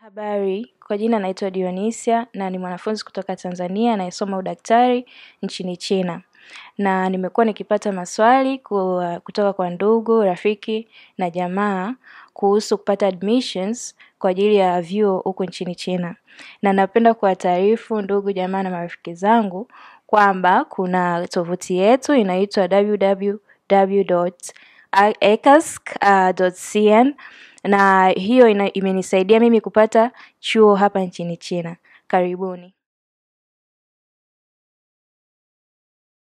Habari, kwa jina naitwa Dionisia na ni mwanafunzi kutoka Tanzania anayesoma udaktari nchini China. Na nimekuwa nikipata maswali kutoka kwa ndugu, rafiki na jamaa kuhusu kupata admissions kwa ajili ya vyuo huku nchini China. Na napenda kuwataarifu ndugu, jamaa na marafiki zangu kwamba kuna tovuti yetu inaitwa www.ecas.cn na hiyo imenisaidia mimi kupata chuo hapa nchini China. Karibuni.